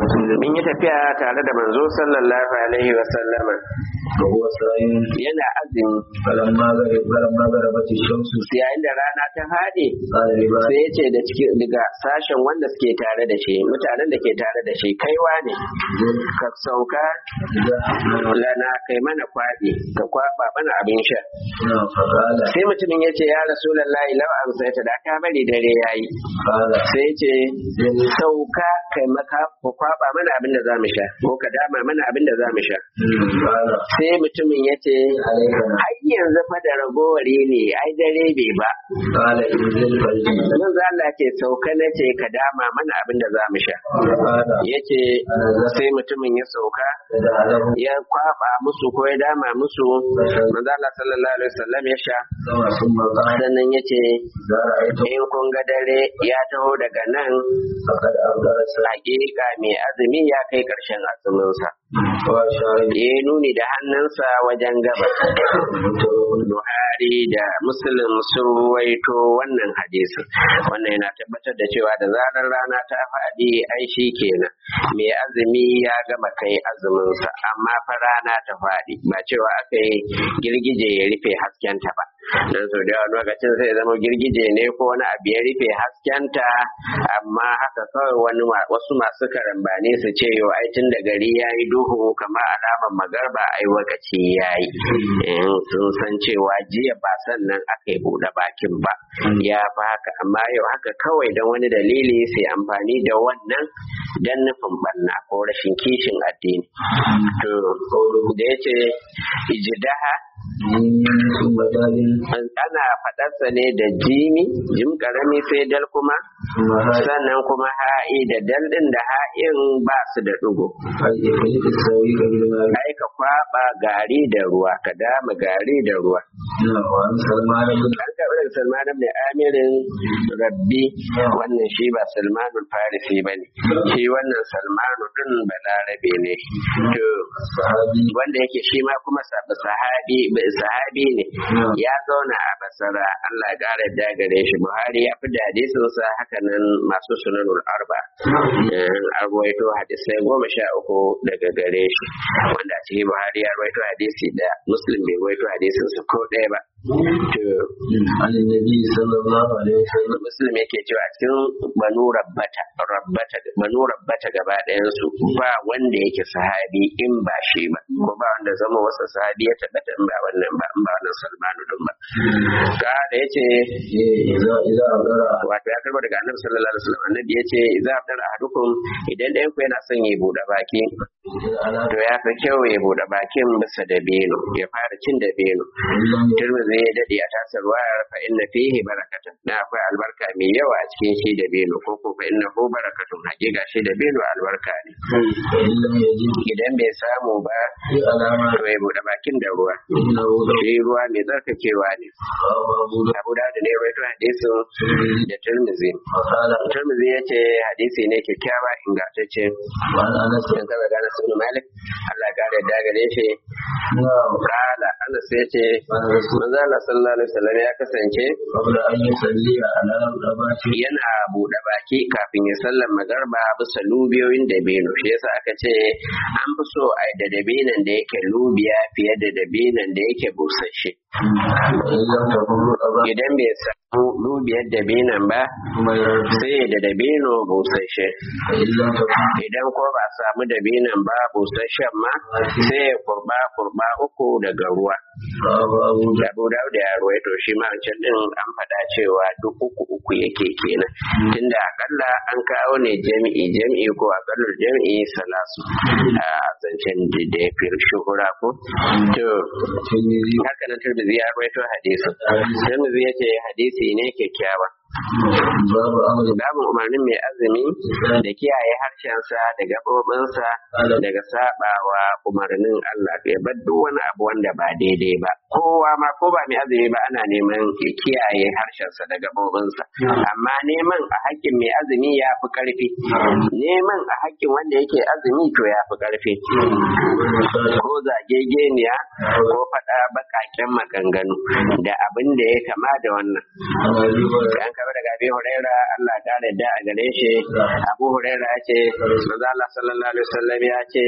mun yi tafiya tare da manzo sallallahu alaihi wa sallama وهو صائم yana azumi فلما غرب فلما غربت الشمس yayin da rana ta haɗe قال لبعض sai ya ce da cikin daga sashen wanda suke tare da shi mutanen da ke tare da shi kaiwa ne ka sauka lana kai mana kwaɗi ka kwaɓa mana abin sha نعم فقال sai mutumin ya ce ya rasulallahi lau amsaita da ka bari dare yayi قال sai ya ce sauka kai maka ku kwaɓa mana abin da za mu sha ko ka dama mana abin da za mu sha قال sai mutumin ya ce عليك har yanzu fa da ragowar ne ai dare bai ba قال انزل فالجنة nan za Allah ce sauka na ce ka dama mana abin da za mu sha قال yace sai mutumin ya sauka فدعا له ya kwaba musu ko ya dama musu manzo Allah sallallahu alaihi wasallam ya sha ثم قال sannan yace إذا رأيت in kun ga dare ya taho daga nan فقد أبدأ الساعة hakika mai azumi ya kai karshen azuminsa وأشار ya nuni da hannunsa wajen gaba Buhari da Muslim sun ruwaito wannan hadisin wannan yana tabbatar da cewa da zarar rana ta faɗi ai shi kenan mai azumi ya gama kai azuminsa amma fa rana ta faɗi ba cewa aka yi girgije ya rufe haskenta ba dan sau da yawa lokacin sai zama girgije ne ko wani abu ya rufe haskenta amma haka kawai wani ma- wasu masu karambani su ce yau ai tun da gari ya yi duhu kamar alamar magarba ai wakaci ya yi sun san cewa jiya ba sannan aka yi buɗe bakin ba ya fi haka amma yau haka kawai don wani dalili sai amfani da wannan don nufin banna ko rashin kishin addini to da ya ce ijidaha ثم دال ana faɗarsa ne da jimi jim karami sai dal kuma ثم هاي sannan kuma ha'i da dal ɗin da ha'in ba su da ɗigo أي إخلق السويق بالماء ai ka kwaba gari da ruwa ka dama gari da ruwa نعم وعن سلمان بن an karɓi daga salman ibn amirin rabbi wannan shi ba salmanul farisi ba ne shi wannan salmanu ɗin balarabe ne to الصحابي wanda yake shi ma kuma sab- sahabi sahabi ne ya zauna a basara Allah ya ƙara da gare shi Buhari ya fi da hadisinsa haka nan masu sunanul arba Eh, an ruwaito hadisai goma sha uku daga gare shi wanda a cikin Buhari ya ruwaito hadisi da Muslim bai ruwaito hadisinsa ko ɗaya ba to عن النبي صلى الله عليه وسلم Muslim yake cewa a cikin banu rabbata rabbata banu rabbata gaba ɗayan su ba wanda yake sahabi in ba shi ba ko ba wanda zama wasa sahabi ya tabbata in ba wannan ba in ba wannan Salmanu din ba ka da yace إيه، إذا إذا أبدأ wato ya karbo daga Annabi sallallahu alaihi wasallam annabi yace idza afdara ahadukum idan ɗayan ku yana son ya bude baki على to ya fi kyau ya bude bakin bisa da beno ya fara cin da beno Tirmidhi ya dade a tasar wayar fa inna fihi barakatun na akwai albarka mai yawa a cikin shi da beno ko ko fa inna hu barakatun hakika shi da beno albarka ne فإن لم يجد idan bai samu ba في علامة to ya bude bakin da ruwa إنه لو shi ruwa mai tsarkakewa ne رواه أبو داود Abu Dawud ne ya rawaito hadisin da Tirmidhi وقال Tirmidhi ya ce hadisi ne kyakkyawa ingantacce وعن أنس sun kaba gane sunu Malik Allah ya kare da gare shi نعم kala Anas ya ce وعن رسول manzo Allah sallallahu alaihi wasallam ya kasance قبل أن يصلي على الأبات yana buɗe baki kafin ya sallar magarba bisa lubiyoyin dabino shi yasa aka ce an fi so a da dabinan da yake lubiya fiye da dabinan da yake busasshe وإن لم تكن الأبات idan bai samu lubiyar dabinan ba ثم يرد sai da dabino busasshe فإن لم تكن idan ko ba a samu dabinan ba busasshen ma sai ya kurba kurba uku daga ruwa رواه أبو داود Abu Dawud ya ruwaito shi ma wancan din an faɗa cewa duk uku uku yake kenan tunda akalla an kawo ne jami'i jami'i ko akallar jami'i salasu a zancen da ya fi shuhura ko to الترمذي haka nan Tirmidhi ya ruwaito hadisi Tirmidhi ya ce hadisi ne kyakkyawa باب أمر babu umarnin mai azumi da kiyaye harshensa da gaɓoɓinsa daga saɓawa umarnin Allah ya bar duk wani abu wanda ba daidai ba kowa ma ko ba mai azumi ba ana neman ya kiyaye harshensa da gabobinsa amma neman a hakkin mai azumi ya fi karfi neman a hakkin wanda yake azumi to ya fi karfi ko zagegeniya ko faɗa baƙaƙen maganganu da abin da ya kama da wannan an kaba daga abi huraira Allah ta da a gare shi abu huraira ya ce manzo Allah sallallahu alaihi wasallam ya ce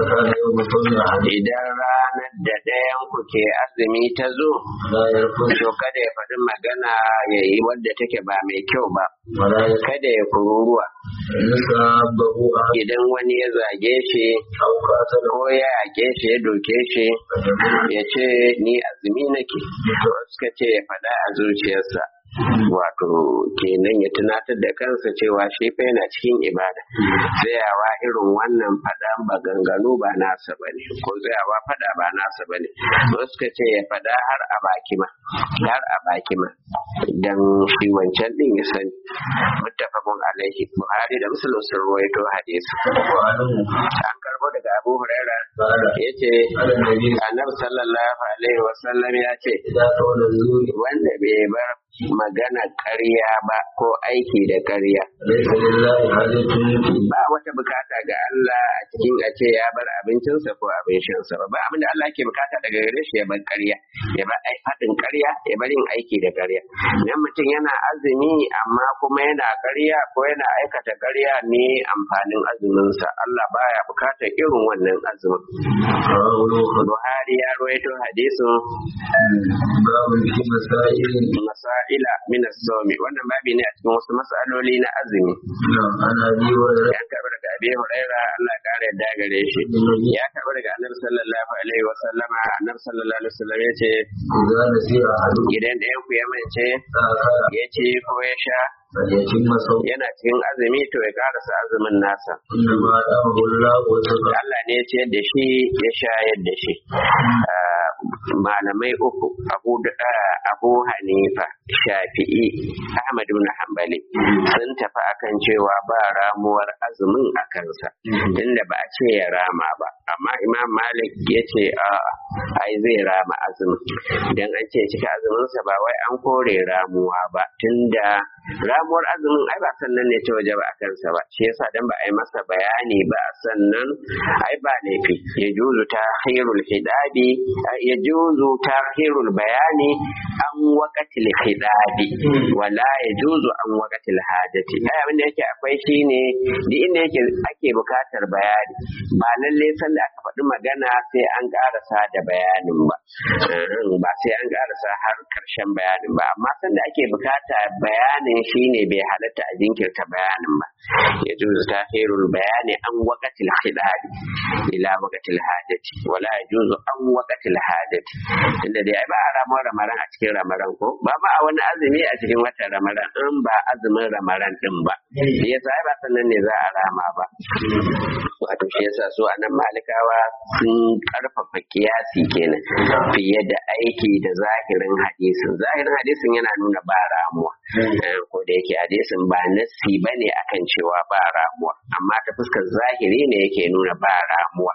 idan ranar da ɗayan ku ke azumi ta zo to kada ya faɗi magana ya yi wadda take ba mai kyau ba kada ya kururuwa idan wani ya zage shi ko ya yake shi ya doke shi ya ce ni azumi nake suka ce ya faɗa a zuciyarsa wato kenan ya tunatar da kansa cewa shi fa yana cikin ibada tsayawa irin wannan fada maganganu ba nasa bane ko tsayawa fada ba nasa bane wasu suka ce ya fada har a baki ma har a baki ma dan shi wancan din ya sani muttafaqun alaihi buhari da muslim sun rawaito hadisi an karbo daga abu huraira yace annabi sallallahu alaihi wasallam ya ce wanda bai bar magana ƙarya ba ko aiki da ƙarya. Ba wata bukata ga Allah a cikin a ce ya bar abincinsa ko abin shansa ba. Ba abin da Allah ke bukata daga gare shi ya bar ƙarya, ya bar faɗin ƙarya, ya bar yin aiki da ƙarya. Idan mutum yana azumi amma kuma yana ƙarya ko yana aikata ƙarya ne amfanin azuminsa. Allah baya bukatar irin wannan azumin. Buhari ya rawaito hadisin masa'ila min as-sawmi wannan babi ne a cikin wasu mas'aloli na azumi ya karɓi daga abi huraira Allah ya kare da gare shi ya karɓi daga annabi sallallahu alaihi wa sallama annabi sallallahu alaihi wa sallam ya ce idan ɗayan ku ya mance ya ce ko ya sha yana cikin azumi to ya karasa azumin nasa Allah ne ya ciyar da shi ya shayar da shi malamai uku abu abu hanifa shafi'i ahmad ibn hanbali sun tafi akan cewa ba ramuwar azumin a kansa tunda ba a ce ya rama ba amma imam malik ya ce a ai zai rama azumin idan an ce cika azuminsa ba wai an kore ramuwa ba tunda ramuwar azumin ai ba sannan ne ta waje ba a kansa ba shi yasa dan ba a yi masa bayani ba sannan ai ba laifi ya juzu ta khairul hidabi ya juzu ta khairul bayani an waqatil hidabi wala ya juzu an waqatil hajati ai abin da yake akwai shine duk inda yake ake bukatar bayani ba lalle san da aka faɗi magana sai an karasa da bayanin ba ba sai an karasa har karshen bayanin ba amma san da ake bukata bayanin shine bai halatta a jinkirta bayanin ba ya juzu tahirul bayani an waqatil khidabi ila waqatil hajati wala yajuzu an waqatil hajati inda dai ba a ramar ramaran a cikin ramaran ko ba ma a wani azumi a cikin watan ramaran in ba azumin ramaran din ba yasa ai ba sannan ne za a rama ba wato shi yasa su anan malikawa sun karfafa kiyasi kenan fiye da aiki da zahirin hadisin zahirin hadisin yana nuna ba ramuwa ko da yake hadisin ba nassi bane akan cewa ba ramuwa amma ta fuskar zahiri ne yake nuna ba ramuwa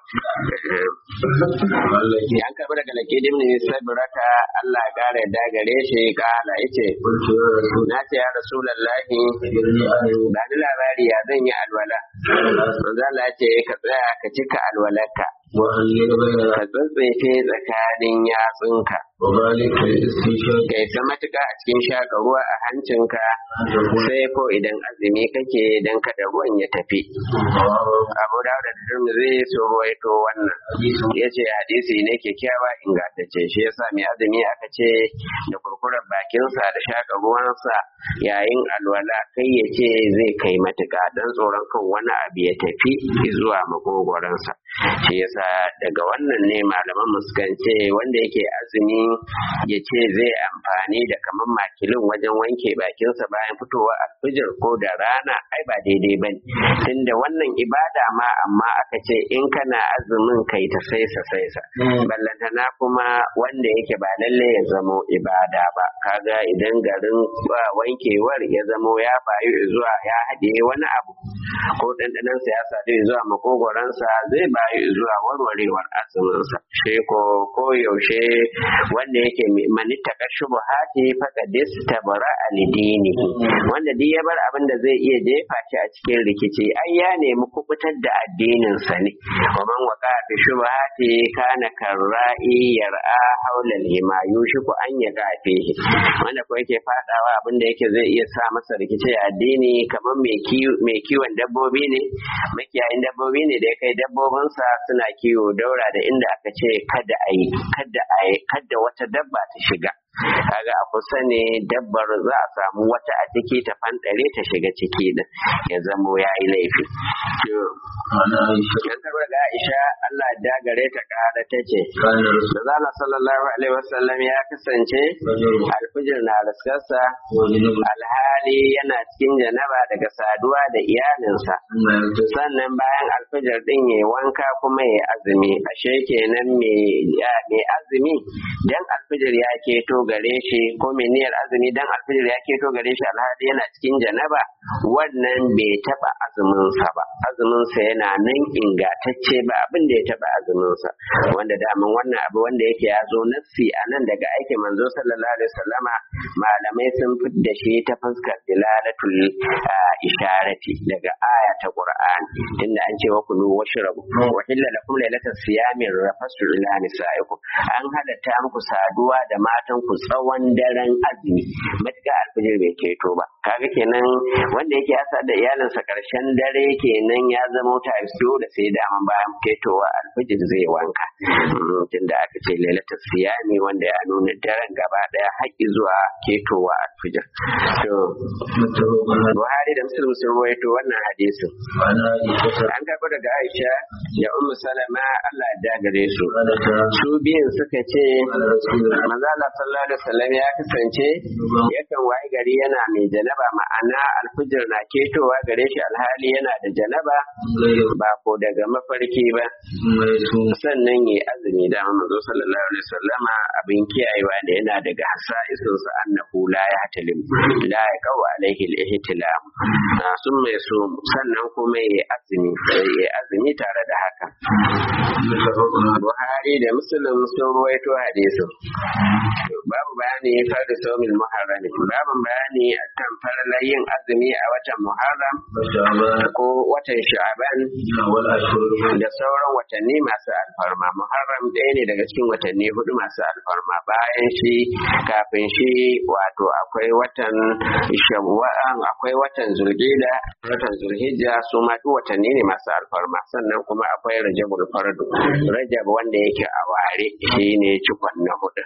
yan karbi daga lake dimni sabirata Allah ya kare da gare shi kala yace na ce ya rasulullahi ba ni labari ya zan yi alwala manzo Allah ya ce ka tsaya ka cika alwalarka ka tsatsefe tsakanin yatsunka kai ta matuƙa a cikin shaƙa ruwa a hancinka sai ko idan azumi kake dan kada ruwan ya tafi abu da da zai so waito wannan ya ce hadisi ne kyakkyawa ingantacce shi yasa mai azumi aka ce da kurkurar bakinsa da shaƙa ruwansa yayin alwala kai ya ce zai kai matuƙa don tsoron kan wani abu ya tafi zuwa makogoransa shi yasa daga wannan ne malaman muskan ce wanda yake azumi ya ce zai amfani da kamar makilin wajen wanke bakinsa bayan fitowa alfijir ko da rana ai ba daidai ba ne tunda wannan ibada ma amma aka ce in kana azumin kai ta saisa saisa ballantana kuma wanda yake ba lalle ya zamo ibada ba kaga idan garin wankewar ya zamo ya bayu zuwa ya haɗe wani abu ko ɗanɗanansa ya sadu zuwa makogoransa zai bayu zuwa warwarewar azuminsa shi ko ko yaushe wanda yake manitta ka shubuhati faqadis tabara alidini wanda duk ya bar abin da zai iya jefa shi a cikin rikici ai ya nemi kubutar da addinin sa ne wa man waqa fi shubuhati kana karra'i yar'a haula al-hima yushiku an yaga fihi wanda ko yake fadawa abin da yake zai iya sa masa rikici a addini kamar mai kiwon dabbobi ne makiyayin dabbobi ne da ya kai dabbobinsa suna kiwo daura da inda aka ce kada a yi kada a yi kada wata dabba ta shiga kaga a kusa ne dabbar za a samu wata a ciki ta fanɗare ta shiga ciki din ya zamo ya yi laifi yan karbar da Aisha Allah da gare ta kara ta ce Manzala sallallahu alaihi wasallam ya kasance alfijir na raskarsa alhali yana cikin janaba daga saduwa da iyalinsa sannan bayan alfijir din ya wanka kuma ya azumi ashe kenan mai azumi dan alfijir ya keto gare shi ko mai niyyar azumi dan alfijir ya keto gare shi alhali yana cikin janaba wannan bai taba azuminsa ba azuminsa yana nan ingantacce ba abin da ya taba azuminsa wanda daman wannan abu wanda yake ya zo nassi a nan daga aikin manzo sallallahu alaihi wasallama malamai sun fidda shi ta fuskar dilalatul isharati daga aya ta qur'an inda an ce wa kulu washrabu wa hilla lakum lailatas siyami rafasu ila nisaikum an halatta muku saduwa da matan ku tsawon daren azumi matuƙa alfijir bai keto ba kaga kenan wanda yake yasa da iyalinsa karshen dare kenan ya zama ta da sai daman bayan ketowa alfijir zai wanka tunda aka ce lailatul siyami wanda ya nuna daren gaba daya haƙi zuwa ketowa alfijir to Buhari da Muslim sun ruwaito wannan hadisin an karɓi daga Aisha da Ummu Salama Allah ya gare su su biyun suka ce manzo Allah sallallahu alaihi wasallam ya kasance yakan wayi gari yana mai janaba ma'ana alfijir na ketowa gare shi alhali yana da janaba ba ko daga mafarki ba sannan yi azumi da manzo sallallahu alaihi wasallam abin kiyayewa da yana daga hasaisun sa annahu la yahtalim la yaqau alaihi al-ihtilam sun mai so sannan kuma yi azumi yi azumi tare da haka Buhari da Muslim sun ruwaito hadisin babu bayani farda saumin muharram babu bayani akan farla yin azumi a watan muharram ko watan sha'ban da sauran watanni masu alfarma muharram ɗaya ne daga cikin watanni hudu masu alfarma bayan shi kafin shi wato akwai watan shawwal akwai watan zulhijja watan zulhijja su ma duk watanni ne masu alfarma sannan kuma akwai rajabul fardu rajab wanda yake a ware shine cikon na hudu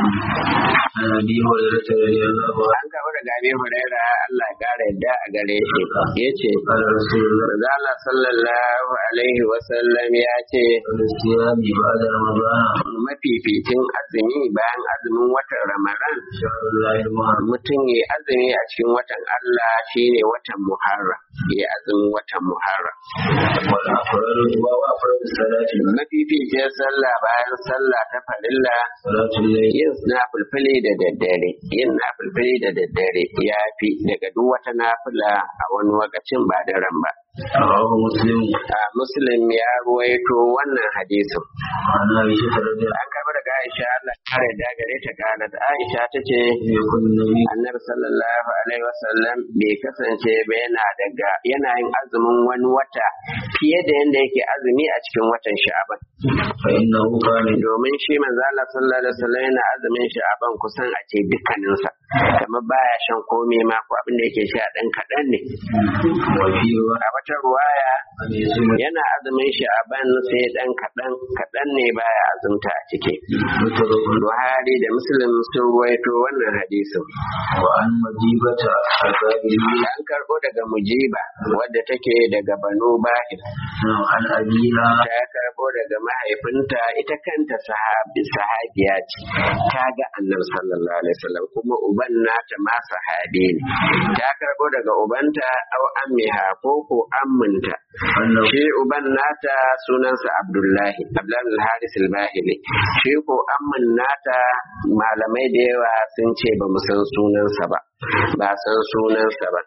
Abi Hurairah radiyallahu an gaba daga Abi Huraira Allah ya kara yadda a gare shi yace anhu Rasulullah Allah sallallahu alaihi wa sallam ya ce siyami ba'da Ramadan mafificin azumi bayan azumin watan Ramadan shahrullahi al-muharram mutum ya azumi a cikin watan Allah shine watan Muharram ya azumin watan Muharram wal afraru wa afraru salati mafificin sallah bayan sallah ta farilla salatul layl yin nafulfuli da daddare yin nafulfuli da daddare ya fi daga duk wata nafila a wani lokacin ba daren ba rawahu muslim a muslim ya ruwaito wannan hadisin an aisha radiyallahu an karɓi daga aisha Allah kare da gare ta kana da aisha ta ce anha yakun nabi annabi sallallahu alaihi wasallam bai kasance ba yana daga yana yin azumin wani wata fiye da yanda yake azumi a cikin watan sha'aban fa innahu kana domin shi manzo Allah sallallahu alaihi wasallam yana azumin sha'aban kusan a ce dukkaninsa kamar baya shan komai ma ko abin da yake sha dan kaɗan ne wa fi wa a wata ruwaya an yasuma yana azumin sha'aban sai dan kaɗan kaɗan ne baya azumta a ciki mutarabun Buhari da Muslim sun ruwaito wannan hadisin wa an majibata al-babili an karɓo daga mujiba wadda take daga banu bahir an abiha ta karɓo daga mahaifinta ita kanta sahabi sahabiya ce ta ga annabi sallallahu alaihi wasallam kuma uban nata ma sahabi ne ta karɓo daga ubanta au ammiha ko ko amminta annahu shi uban nata sunansa abdullahi abdullahi al-haris al-bahili shi ko ammin nata malamai da yawa sun ce ba mu san sunansa ba ba san sunansa ba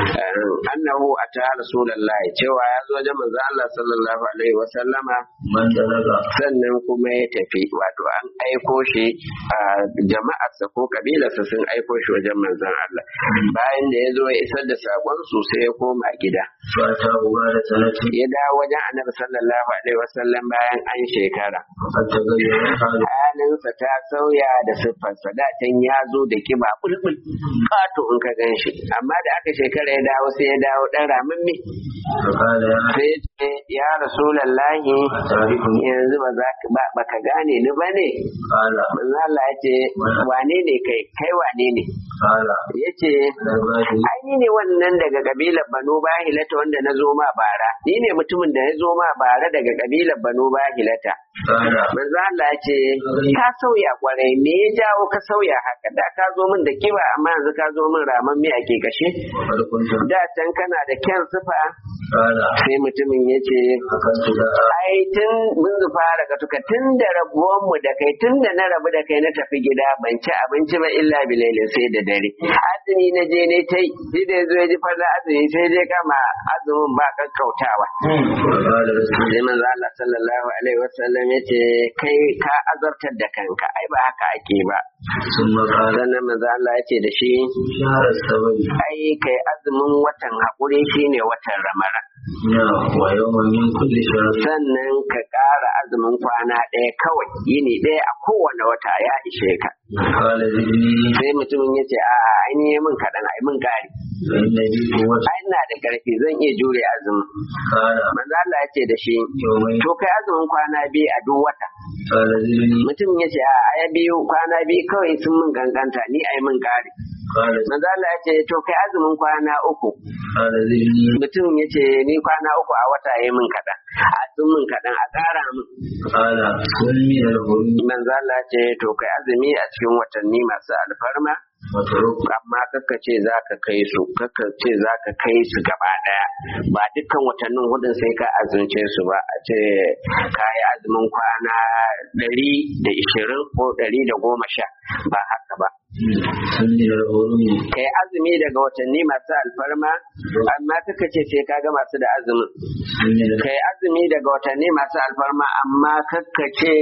annahu ata rasulullahi cewa ya zo wajen manzo Allah sallallahu alaihi wa sallama man dalaga sannan kuma ya tafi wato an aiko shi a jama'arsa ko kabilarsa sun aiko shi wajen manzon Allah bayan da ya zo ya isar da sakon su sai ya koma gida fata uba da sanati ya dawo wajen annabi sallallahu alaihi wa sallam bayan an shekara hatta gayyara halu halinsa ta sauya da siffarsa da can ya zo da kiba bulbul kato in ka gan shi amma da aka shekara ya dawo sai ya dawo dan ramamme fakala ya sai ya ce ya rasulallahi tarihun yanzu ba za ka ba baka gane ni ba ne kala manzo Allah ya ce wane ne kai kai wane ne kala ya ce labari ai ni ne wannan daga kabilar Banu Bahilata wanda na zo ma bara ni ne mutumin da ya zo ma bara daga kabilar Banu Bahilata kala manzo Allah ya ce ka sauya kwarai me ya jawo ka sauya haka da ka zo min da kiba amma yanzu ka zo min raman me ake kashe farkunta da can kana da kyan sifa kala sai mutumin ya ce akan su da ai tun mun zufa daga tuka tun da rabuwan mu da kai tun da na rabu da kai na tafi gida ban ci abinci ba illa bilailin sai da dare azumi na je ne tai shi da yazo ya ji fara azumi sai dai kama azumin ba kakkautawa kala rasul sai manzo Allah sallallahu alaihi wasallam ya ce kai ka azartar da kanka ai ba haka ake ba sun makala sannan manzo Allah ya ce da shi shahar sabari ai kai azumin watan haƙuri shine watan ramara ya wa yawan min kulli shahar sannan ka ƙara azumin kwana ɗaya kawai yini ɗaya a kowane wata ya ishe ka kala zidni sai mutumin ya ce a an yi min kaɗan ai min ƙari fa inna bi quwwati ai ina da ƙarfi zan iya jure azumin kala manzo Allah ya ce da shi yawmai to kai azumin kwana biyu a duk wata kala zidni mutumin ya ce a ai biyu kwana biyu kawai sun min ganganta ni ai min ƙari kala manzo Allah ya ce to kai azumin kwana uku kala zidni mutumin ya ce ni kwana uku a wata ya min kaɗan a sun min kaɗan a ƙara min kala sun min al-hurmi manzo Allah ya ce to kai azumi a cikin watanni masu alfarma wa turuk amma kakka ce za ka kai su kakka ce za ka kai su gaba daya ba dukkan watannin hudun sai ka azumce su ba a ce ka yi azumin kwana ɗari da ishirin ko ɗari da goma sha ba haka ba sun min al-hurmi kai azumi daga watanni masu alfarma amma kakka ce sai ka ga masu da azumin sun min kai azumi daga watanni masu alfarma amma kakka ce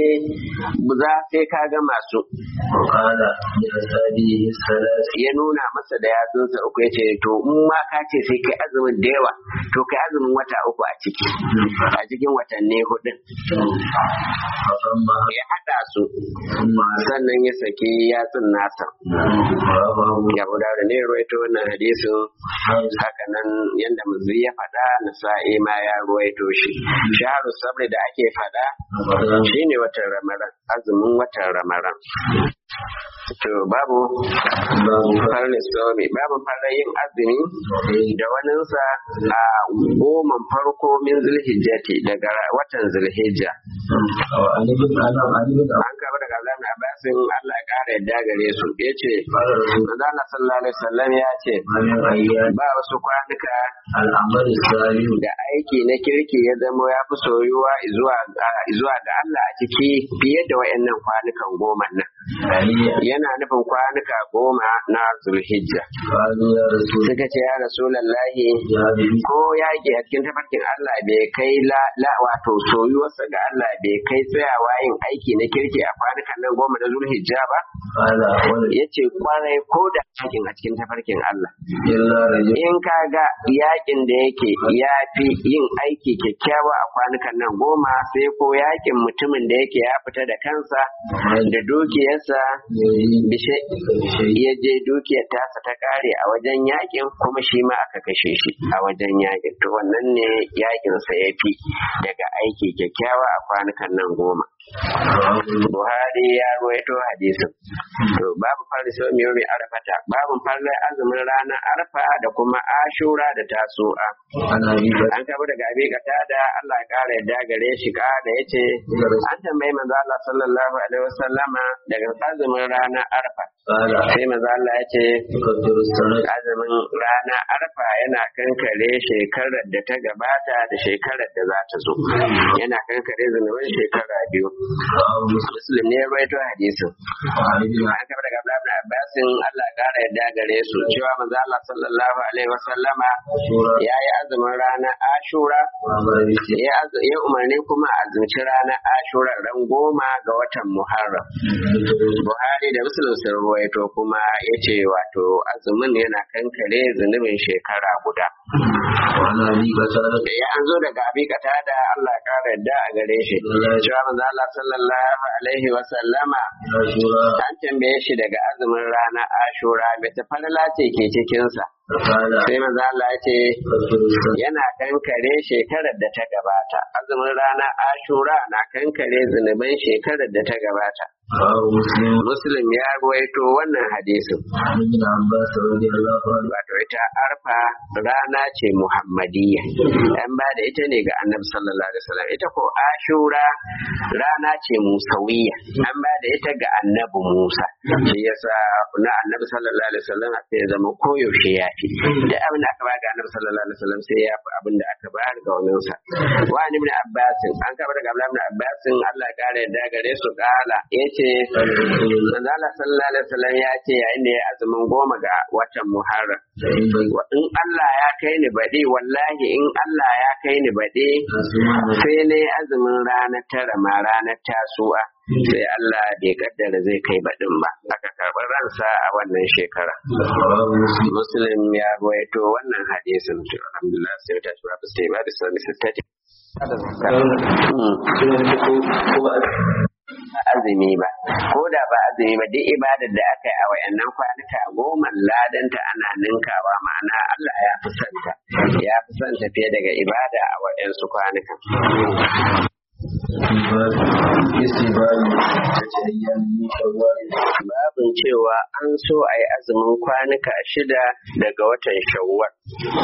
za sai ka ga masu wa kala bi asabihi salas ya nuna masa da yatsunsa uku ya ce to in ma ka ce sai kai azumin da yawa to kai azumin wata uku a ciki a cikin watanni hudun fasamma ya haɗa su thumma sannan ya saki yatsun nasa rafahu ya guda da ne ruwaito wannan hadisin haka nan yadda muzi ya faɗa nasa'i ma ya ruwaito shi shaharu sabri da ake faɗa Ramadan shine watan ramadan azumin watan ramadan to babu babu farin islami babu farin yin azumi da waninsa a goman farko min zulhijjati daga watan zulhijja wa alibin alam alibin an kaba daga Allah na Abbasin Allah ya kara yadda gare su yace fara rasul manzo Allah sallallahu alaihi wasallam ya ce mamin ayyan ba wasu kwanuka al'amal salihu da aiki na kirki ya zama ya fi soyuwa zuwa zuwa ga Allah a ciki fiye da wayannan kwanukan goma nan aliya yana nufin kwanuka goma na zulhijja qalu ya rasul suka ce ya rasulallahi ya bi ko yaƙi a cikin tafarkin Allah bai kai la, la wato soyuwarsa ga Allah bai kai tsayawa yin aiki na kirki a kwanukan nan goma na zulhijja ba qala wala ya ce kwarai ko da yakin a cikin tafarkin Allah illa rajul in ka ga yakin da yake ya fi yin aiki kyakkyawa a kwanukan nan goma sai ko yakin mutumin da yake ya fita da kansa da dukiyarsa yayi bishe ya je dukiyar tasa ta kare a wajen yakin kuma shi ma aka kashe shi a wajen yakin to wannan ne yakin sa ya fi daga aiki kyakkyawa a kwanukan nan goma Buhari ya ruwaito hadisin. To babu farisa mai yomi arfata, babu farla azumin ranar arfa da kuma ashura da tasu'a. ana yi ba An kaba daga abi kata da Allah ya kara yadda gare shi ka da yace an tambayi manzo Allah sallallahu alaihi wasallama daga azumin ranar arfa. qala Sai manzo Allah ya ce tukaddiru sanat azumin rana arfa yana kankare shekarar da ta gabata da shekarar da za ta zo yana kankare zunubin shekara biyu muslim ne ya rawaito hadisin an kafa daga Abdullah ibn Abbas Allah ya kara yadda gare su cewa manzo Allah sallallahu alaihi wa sallama ya yi azumin ranar Ashura ya azu- ya umarni kuma a azumci ranar Ashura ran goma ga watan Muharram Buhari da Muslim sun ruwaito kuma ya ce wato azumin yana kankare zunubin shekara guda ya an zo daga abi kata da Allah ya kara yadda a gare shi cewa manzo Allah sallallahu alaihi wa sallama an tambaye shi daga azumin ranar Ashura bai ta falala ce ke cikinsa sai manzo Allah ya ce yana kankare shekarar da ta gabata azumin rana ashura na kankare zunuban shekarar da ta gabata muslim ya ruwaito wannan hadisin wato ita arfa rana ce muhammadiyya an ba da ita ne ga annabi sallallahu alaihi wasallam ita ko ashura rana ce musawiyya an ba da ita ga annabi musa shi yasa na annabi sallallahu alaihi wasallam sai ya zama koyaushe ya fi da abin da aka ba ga annabi sallallahu alaihi wasallam sai ya fi abin da aka bayar ga wani sa wa ni ibn abbas an kaba daga abdullah ibn abbas Allah ya kare da gare su kala yace manzo Allah sallallahu alaihi wasallam ya ce yayin da ya azumin goma ga watan muharram in Allah ya kai ni baɗi wallahi in Allah ya kai ni baɗi sai ne azumin ranar tara ma ranar tasu'a sai Allah bai kaddara zai kai baɗin ba aka karɓi ransa a wannan shekara muslim ya ruwaito wannan hadisin to alhamdulillah sai ta tura ba sai ba da sani sittati azumi ba ko da ba azumi ba duk ibadar da aka yi a wayannan kwanuka goma ladanta ana ninkawa ma'ana Allah ya fi santa ya fi santa fiye daga ibada a wayansu kwanukan babin cewa an so a yi azumin kwanuka shida daga watan shawwal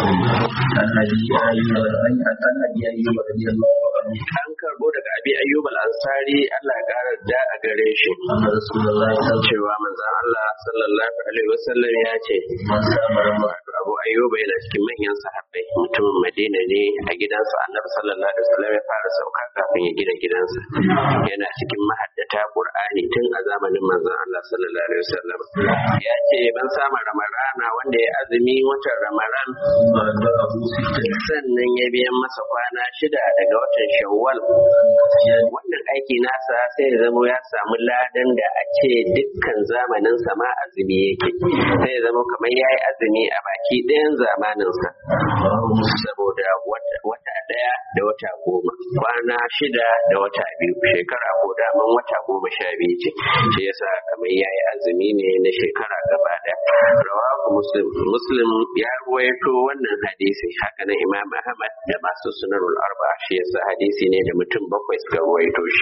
an karbo daga abi ayyub al-ansari Allah ya kara da a gare shi cewa manzon Allah sallallahu alaihi wasallam ya ce wato abu ayyub yana cikin manyan sahabbai mutumin madina ne a gidansa annabi sallallahu alaihi wasallam ya fara sauka kafin ya gina gidansa yana cikin mahaddata qur'ani tun a zamanin manzon Allah sallallahu alaihi wasallam ya ce ban samu ramadana wanda ya azumi watan ramadan sannan ya biyan masa kwana shida daga watan shawwal wannan aiki nasa sai ya zama ya samu ladan da a ce dukkan zamanin ma azumi yake sai ya zama kamar ya yi azumi a baki ɗayan zamaninsa saboda wata ɗaya da wata goma kwana shida da wata biyu shekara ko daman wata goma sha biyu ce shi yasa kamar ya yi azumi ne na shekara gaba ɗaya rawahu muslim muslim ya ruwaito wannan hadisi haka na imam ahmad da masu sunanul arba shi yasa hadisi ne da mutum bakwai suka ruwaito shi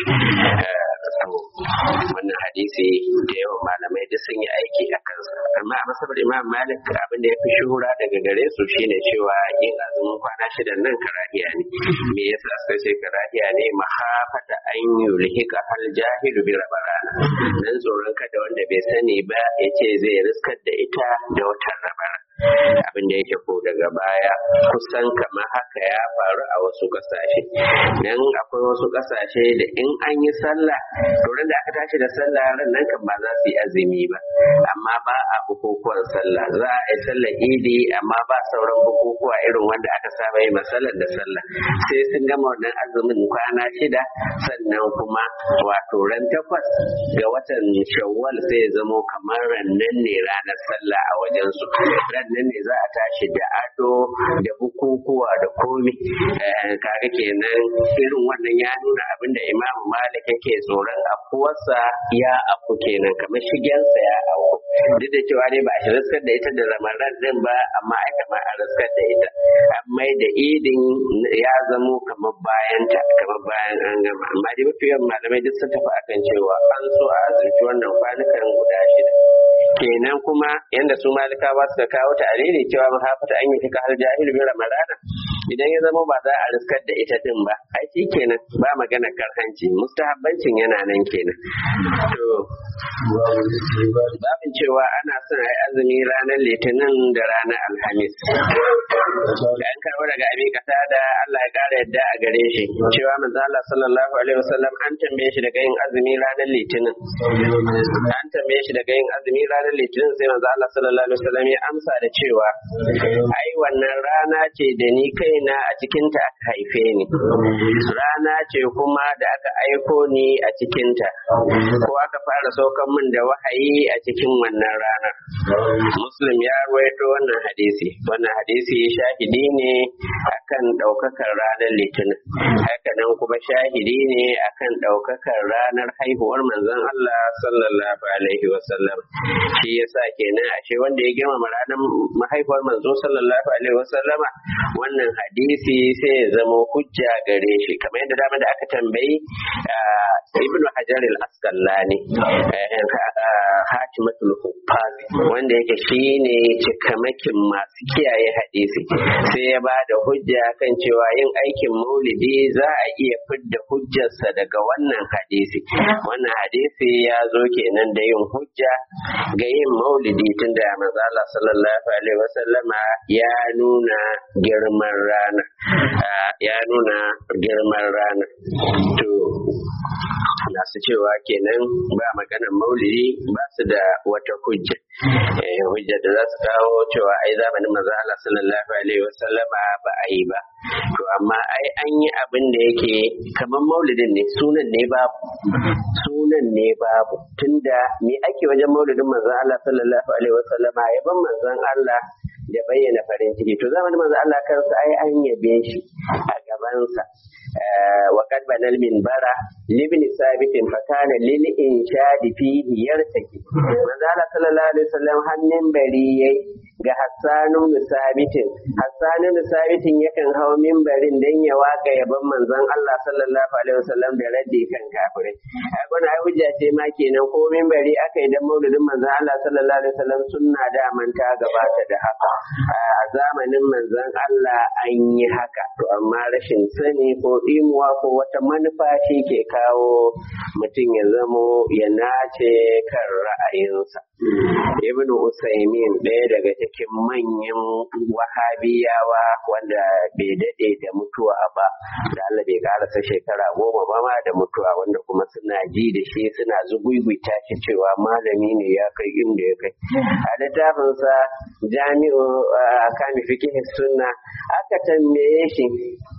wannan hadisi da yawan malamai duk sun yi aiki a kansa amma a masabar imam malik abin da ya fi shuhura daga gare su shine cewa yin azumin kwana shida nan karahiya ne me yasa suka ce karahiya ne mahafata an yulhika hal jahilu bi rabarana dan tsoron kada wanda bai sani ba ya ce zai riskar da ita da watan rabara abin da yake ko daga baya kusan kamar haka ya faru a wasu kasashe dan akwai wasu kasashe da in an yi sallah to da aka tashi da sallah ran nan kan ba za su yi azumi ba amma ba a bukukuwan sallah za a yi sallar idi amma ba sauran bukukuwa irin wanda aka saba yi masallar da sallah sai sun gama wannan azumin kwana shida sannan kuma wato ran takwas ga watan shawwal sai ya zamo kamar rannan ne ranar sallah a wajen su nan ne za a tashi da ado da bukukuwa da komi kaga kenan irin wannan ya nuna abin da imamu malik yake tsoron afuwarsa ya afu kenan kamar shigensa ya afu duk da cewa ne ba a riskar da ita da ramadan din ba amma ai kamar a riskar da ita amma da idin ya zamo kamar bayan ta kamar bayan an gama amma dai mafi yawan malamai duk sun tafi akan cewa an so a azurci wannan kwanukan guda shida kenan kuma yanda su malikawa suka kawo ta alili cewa mahafata an yi fika har jahilu bi ramadana idan ya zama ba za a riskar da ita din ba ai shi kenan ba magana karhanci mustahabbancin yana nan kenan to babin cewa ana son a yi azumi ranar litinin da ranar alhamis an karɓo daga abin kasa da Allah ya ƙara yadda a gare shi cewa manzo Allah sallallahu alaihi wasallam an tambaye shi daga yin azumi ranar litinin an tambaye shi daga yin azumi ranar litinin sai manzo Allah sallallahu alaihi wasallam ya amsa da cewa ai wannan rana ce da ni kaina a cikin ta aka haife ni rana ce kuma da aka aiko ni a cikin ta ko aka fara saukan min da wahayi a cikin wannan rana muslim ya ruwaito wannan hadisi wannan hadisi shahidi ne akan daukakar ranar litinin haka nan kuma shahidi ne akan daukakar ranar haihuwar manzon Allah sallallahu alaihi wasallam shi yasa kenan ashe wanda ya girmama ranar mahaifar manzo sallallahu alaihi wasallama wannan hadisi sai ya zama hujja gare shi kamar yadda dama da aka tambayi ibn hajar al-asqalani hatimatul huffaz wanda yake shine cikamakin masu kiyaye hadisi sai ya ba da hujja kan cewa yin aikin maulidi za a iya fidda hujjarsa daga wannan hadisi wannan hadisi ya zo kenan da yin hujja ga yin maulidi tunda manzo Allah sallallahu alaihi wasallama ya nuna girman rana ya nuna girman rana to masu cewa kenan ba maganar maulidi ba su da wata hujja hujja da za su kawo cewa ai zamanin manzo Allah sallallahu alaihi wasallama ba a yi ba to amma ai an yi abin da yake kamar maulidin ne sunan ne babu sunan ne babu tunda me ake wajen maulidin manzo Allah sallallahu alaihi wasallama yaban manzon Allah da bayyana farin ciki to zamanin manzo Allah kansa ai an yabe shi a gabansa وقد بنى المنبر لابن ثابت فكان للإنشاد فيه يرتكي manzo sallallahu alaihi wasallam har minbari yayi ga Hassanu Sabitin Hassanu Sabitin yakan hau minbarin dan ya waka yaban manzon Allah sallallahu alaihi wasallam da raddi kan kafirai a gona ai hujja ce ma kenan ko minbari aka yi dan maulidin manzon Allah sallallahu alaihi wasallam sunna da manta gabata da haka a zamanin manzon Allah an yi haka to amma rashin sani ko imuwa ko wata manufa shi ke kawo mutum ya zamo ya nace kan ra'ayinsa ibn usaimin ɗaya daga cikin manyan wahabiyawa wanda bai daɗe da mutuwa ba da Allah bai karasa shekara goma ba ma da mutuwa wanda kuma suna ji da shi suna zugugwita shi cewa malami ne ya kai inda ya kai a littafinsa jami'u kami fikihin sunna aka tambaye shi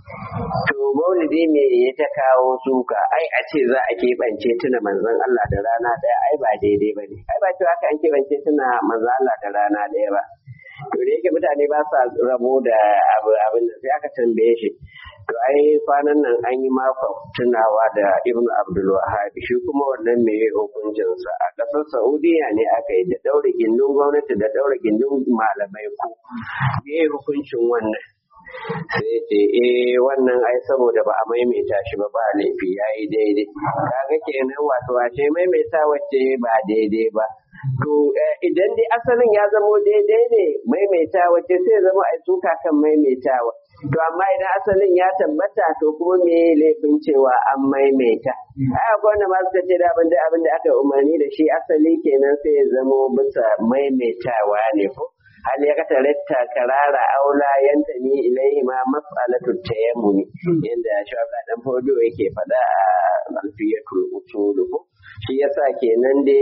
to maulidi me ya ta kawo suka ai a ce za a keɓance tuna manzon Allah da rana ɗaya ai ba daidai ba ne ai ba cewa an keɓance tuna manzon Allah da rana ɗaya ba to da yake mutane ba sa rabo da abu abin da sai aka tambaye shi to ai kwanan nan an yi makon tunawa da ibn abdul wahab shi kuma wannan me hukuncinsa a ƙasar saudiya ne aka yi da ɗaure gindin gwamnati da ɗaure gindin malamai ko me hukuncin wannan sai ce eh wannan ai saboda ba a maimaita shi ba ba laifi ya yi daidai kaga kenan wato wace maimaita wacce ba daidai ba to idan dai asalin ya zamo daidai ne maimaita wacce sai zama ai suka kan maimaitawa to amma idan asalin ya tabbata to kuma me laifin cewa an maimaita ai akwai wanda ma suka ce da abin da abin da aka umarni da shi asali kenan sai ya zamo bisa maimaitawa ne ko hal ya kata ratta karara aula yanta ni ilaihi ma mas'alatu tayammumi inda shawaka dan fodo yake faɗa a alfiyatul usul ko shi yasa kenan dai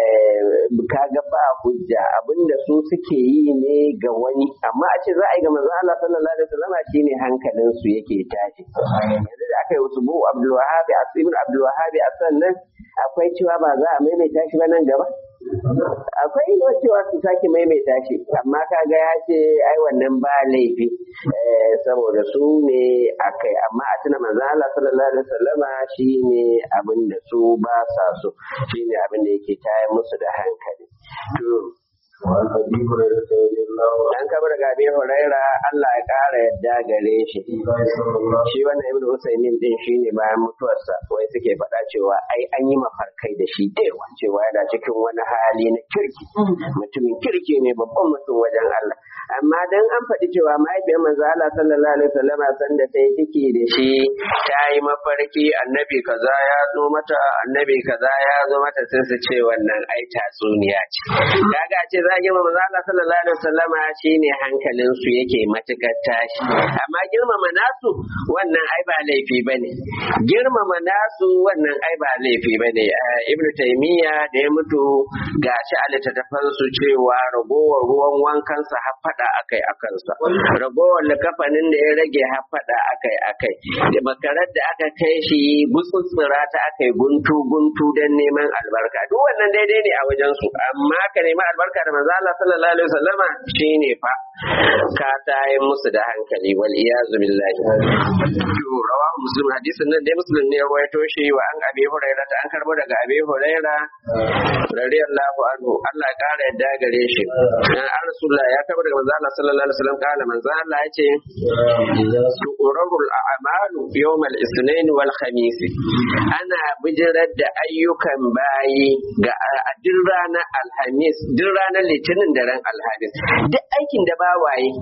kaga ba hujja abinda su suke yi ne ga wani amma a ce za a yi ga manzon Allah sallallahu alaihi wasallam shine hankalin su yake tashi yanzu da aka yi wasu bu Abdul Wahhab Asibin Abdul Wahhab a sannan akwai cewa ba za a maimaita shi ba nan gaba akwai cewa su sake maimaita shi amma kaga ya ce ai wannan ba laifi saboda su ne akai amma a tuna manzo Allah sallallahu alaihi wasallama shine abin da su ba sa so shine abin da yake tayar musu da hankali to وعن ابي هريره رضي الله عنه dan kabar ga Abi Huraira Allah ya kara yadda gare shi قال صلى الله shi wannan Ibn Usaymin din shine bayan mutuwarsa wai suke faɗa cewa ai an yi mafarkai da shi da yawa cewa yana cikin wani hali na kirki mutumin kirki ne babban mutum wajen Allah amma dan an faɗi cewa mahaifiyar manzo Allah sallallahu alaihi wasallama san da ta yi ciki da shi ta yi mafarki annabi kaza ya zo mata annabi kaza ya zo mata sai su ce wannan ai tatsuniya ce kaga a ce za a girma manzo Allah sallallahu alaihi wasallama shine hankalin su yake matukar tashi amma girmama nasu wannan ai ba laifi bane girmama nasu wannan ai ba laifi bane ibn taymiya da ya mutu gashi a littattafan su cewa ragowar ruwan wankansa har fada akai akansa ragowar likafanin da ya rage har fada akai akai da makarar da aka kai shi gutsutsura ta akai guntu guntu dan neman albarka duk wannan daidai ne a wajen su amma ka nemi albarka da manzo Allah sallallahu alaihi wasallama shine fa ka tayi musu da hankali wal iyazu billahi to rawahu muslim hadisin nan dai muslim ne ya rawaito shi wa an abi hurairah ta an karbo daga abi hurairah radiyallahu anhu Allah ya kara yadda gare shi an rasulullah ya karbo daga manzo Allah sallallahu alaihi wasallam kala manzo Allah ya ce اذا tu'rarul a'malu yawm al-ithnain wal khamis ana bijirar da ayyukan bayi ga a duk ranar alhamis duk ranar litinin da ran alhamis duk aikin da bawaye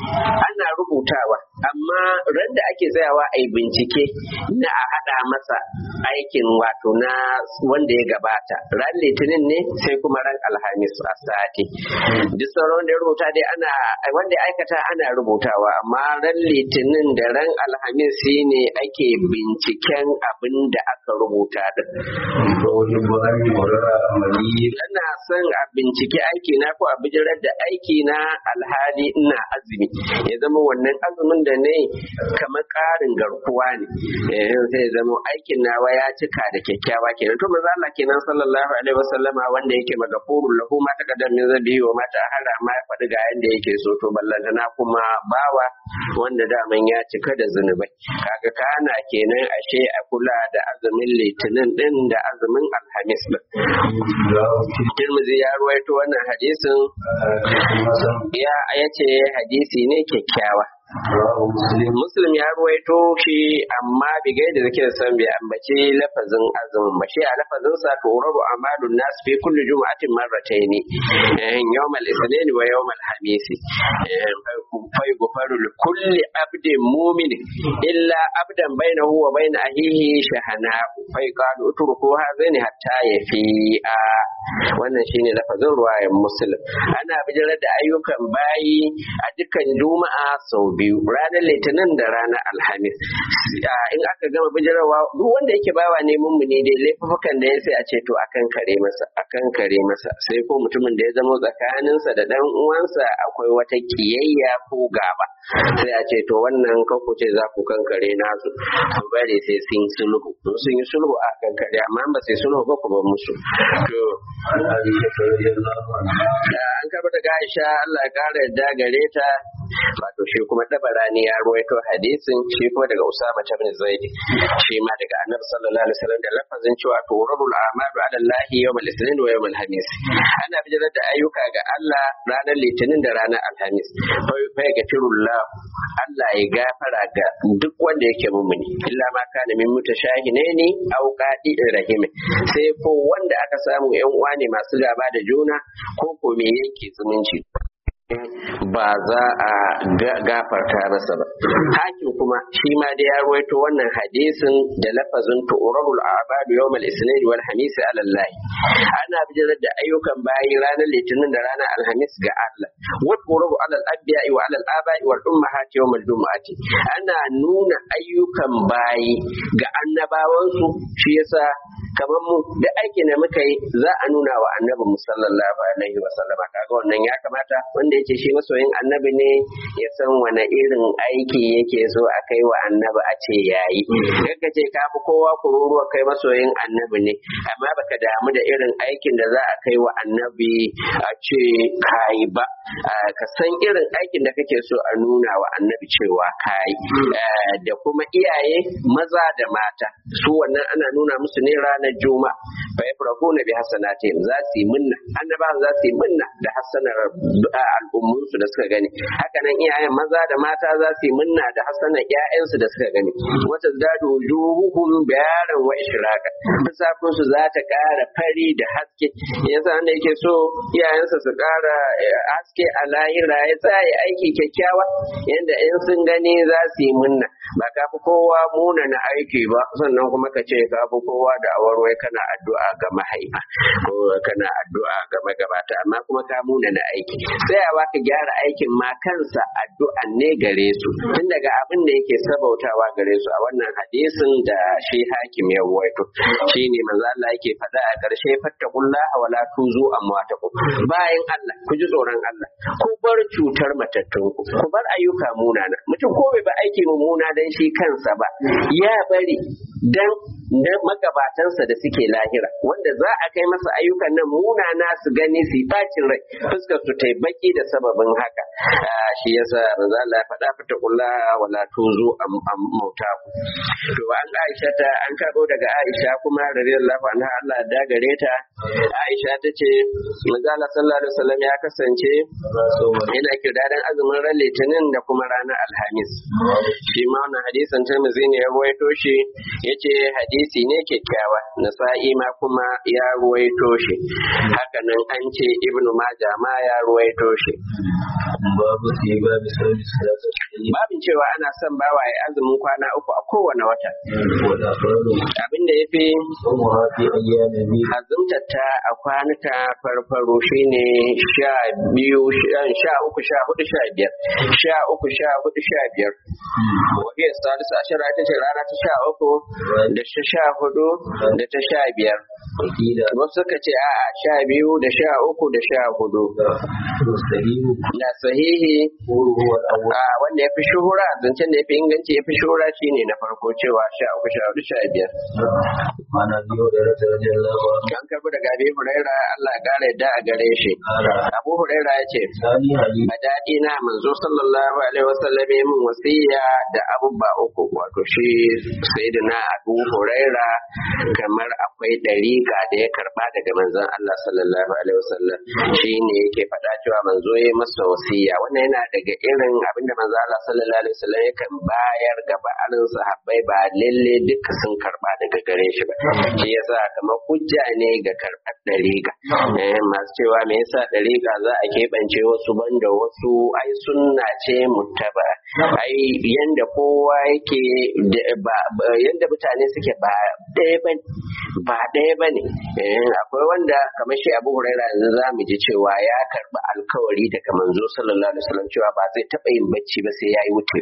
ana rubutawa amma ran da ake tsayawa a yi bincike na a haɗa masa aikin wato na wanda ya gabata ran litinin ne sai kuma ran alhamis a sati duk sauran da ya rubuta dai ana wanda ya aikata ana rubutawa amma ran litinin da ran alhamis shine ake binciken abin da aka rubuta din فوجب ان يمرر عملي ina son a binciki aiki na ko a bijirar da aiki na alhali ina azumi ya zama wannan azumin da ne kamar ƙarin garkuwa ne eh sai ya zama aikin nawa ya cika da kyakkyawa kenan to manzo Allah kenan sallallahu alaihi wasallama wanda yake magafurul lahu ma taqaddam min zabi wa ma ta'ala ma ya faɗi ga yanda yake so to ballantana kuma bawa wanda daman ya cika da zunubai kaga kana kenan ashe a kula da azumin litinin din da azumin alhamis din Tirmidhi ya ruwaito wannan hadisin ya yace hadisi ne kyakkyawa Muslim ya ruwaito shi amma bi gai da zikir san bai ambaci lafazin azumin ba shi a lafazin sa to rabu amalun nas fi kulli jum'atin marratayn yawm al-ithnain wa yawm al-khamis fa yughfaru li kulli abdin mu'min illa abdan bainahu wa bain ahihi shahana fa yuqalu utruku hazaini hatta yafi'a wannan shine lafazin ruwayan muslim ana bijirar da ayyukan bayi a dukkan juma'a sau biyu ranar litinin da ranar alhamis in aka gama bijirarwa duk wanda yake bawa ne mummuni dai laifukan da ya sai a ce to akan kare masa akan kare masa sai ko mutumin da ya zama tsakaninsa da dan uwansa akwai wata kiyayya ko gaba sai a ce to wannan kanku ce za ku kankare nasu ku bari sai sun sulhu sun yi sulhu a kankare amma ba sai sulhu ba ku ba musu to عن عائشه رضي الله عنها da an karɓi daga Aisha Allah ya ƙara yadda gare ta wato shi kuma dabarani ya ruwaito hadisin shi kuma daga Usama ibn Zaid shi ma daga Annabi sallallahu alaihi wasallam da lafazin cewa turabul a'malu ala Allah yawmal ithnin wa yawmal khamis ana bijirar da ayyuka ga Allah ranar litinin da ranar alhamis fa ya gafirullah Allah ya gafara ga duk wanda yake mumuni illa ma kana min mutashahine ne aw qadi rahim sai ko wanda aka samu yan uwa ne masu gaba da juna ko ko me yanke zumunci ba za a gafarta masa ba hakim kuma shi ma da ya ruwaito wannan hadisin da lafazin tu'rabul a'badu yawmal isnin wal hamis ala Allah ana bijirar da ayyukan bayi ranar litinin da ranar alhamis ga Allah wa tu'rabu ala al-anbiya wa ala al-aba'i wal ummahati yawmal jumu'ati ana nuna ayyukan bayi ga annabawansu shi yasa kamar mu da aikin da muka yi za a nuna wa annabi mu sallallahu alaihi wa sallama kaga wannan ya kamata wanda yake shi masoyin annabi ne ya san wani irin aiki yake so a kai wa annabi a ce yayi kaka ce ka fi kowa kururuwa kai masoyin annabi ne amma baka damu da irin aikin da za a kai wa annabi a ce kayi ba ka san irin aikin da kake so a nuna wa annabi cewa kayi da kuma iyaye maza da mata su wannan ana nuna musu ne ranar juma'a fa yafrahuna bi hasanatihim za su yi minna annabawan za su yi minna da hasanar al'ummun su da suka gani haka nan iyayen maza da mata za su yi minna da hasanar ƴaƴan su da suka gani wata zadu wujuhuhum bayaran wa ishraqan fisakun su za ta ƙara fari da haske yasa wanda yake so iyayensa su ƙara haske a lahira ya tsaya aiki kyakkyawa yanda in sun gani za su yi minna ba ka fi kowa muna na aiki ba sannan kuma ka ce ka fi kowa da awarwai kana addu'a ga mahaifa ko kana addu'a ga magabata amma kuma ka muna na aiki tsayawa ka gyara aikin ma kansa addu'a ne gare su tun daga abin da yake sabautawa gare su a wannan hadisin da shi hakim ya ruwaito shine manzo Allah yake faɗa a ƙarshe fattaqullaha wala tuzu amwatakum bayan Allah ku ji tsoron Allah ku bar cutar matattun ku ku bar ayyuka munana mutum ko bai ba aiki mummuna dan shi kansa ba ya bari dan na magabatansa da suke lahira wanda za a kai masa ayyukan nan munana su gani su bacin rai fuskar su tai baki da sababin haka shi yasa manzo Allah ya faɗa fata kulla wala tuzu am mauta to an Aisha ta an karbo daga Aisha kuma radiyallahu anha Allah da gare ta Aisha ta ce manzo Allah sallallahu alaihi wasallam ya kasance yana kirdadan azumin ran litinin da kuma ranar alhamis shi ma wannan hadisin Tirmidhi ne ya ruwaito shi yace hadisi ne kyakkyawa nasa'i ma kuma ya ruwaito shi haka nan an ce ibnu majah ma ya ruwaito shi babu sai babu sauri salatu babin cewa ana son bawa ya azumin kwana uku a kowane wata wala faradu abin da yafi umu hafi ayyamin bi azumtar ta a kwanuka farfaro shine sha biyu sha- sha uku sha hudu sha biyar sha uku sha hudu sha biyar wahiyar salisu ashira ita ce rana ta sha uku da ta sha hudu da ta sha biyar wakila wasu suka ce a sha biyu da sha uku da sha hudu mustahimu da sahihi qulu huwa al-awwal a wanda ya fi shuhura zancen da ya fi inganci ya fi shuhura shine na farko cewa sha uku sha hudu sha biyar mana biyo da rata radiyallahu anhu an karbi daga abi huraira Allah ya kara yadda a gare shi qala abu huraira ya ce sani ali a daɗi na manzo sallallahu alaihi wasallam ya min wasiya da abubba uku wato shi sayyidina abu huraira kamar akwai dariƙa da ya karba daga manzon Allah sallallahu alaihi wasallam shine yake faɗa cewa manzo ya masa wasiya wannan yana daga irin abinda manzo Allah sallallahu alaihi wasallam yakan bayar ga ba'alin sahabbai ba lalle duka sun karba daga gare shi ba shi yasa kamar hujja ne ga karɓar dariƙa eh masu cewa me yasa dariƙa za a keɓance wasu banda wasu ai sunna ce muttaba ai yanda kowa yake da- ba- ba- yanda mutane suke ba ɗaya ba ba ɗaya ba ne akwai wanda kamar shi abu huraira yanzu za mu ji cewa ya karɓi alkawari daga manzo sallallahu alaihi wasallam cewa ba zai taɓa yin bacci ba sai ya yi wuce